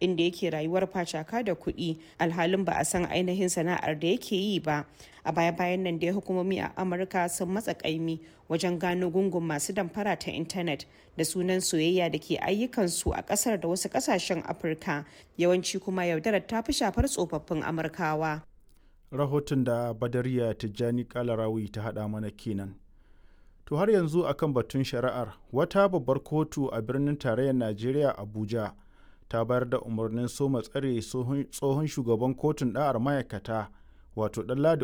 inda yake rayuwar facaka da kuɗi alhalin ba a san ainihin sana'ar da yake yi ba a baya-bayan nan dai hukumomi a amurka sun matsa kaimi wajen gano gungun masu damfara ta intanet da sunan soyayya da ke ayyukansu a kasar da wasu kasashen afirka yawanci kuma yaudarar ta fi shafar tsofaffin amurkawa rahoton da badariya tijjani kalarawi ta hada mana kenan to har yanzu akan batun shari'ar wata babbar kotu a birnin tarayyar najeriya abuja ta bayar da umarnin soma tsare tsohon shugaban kotun da'ar ma'aikata wato ɗanladi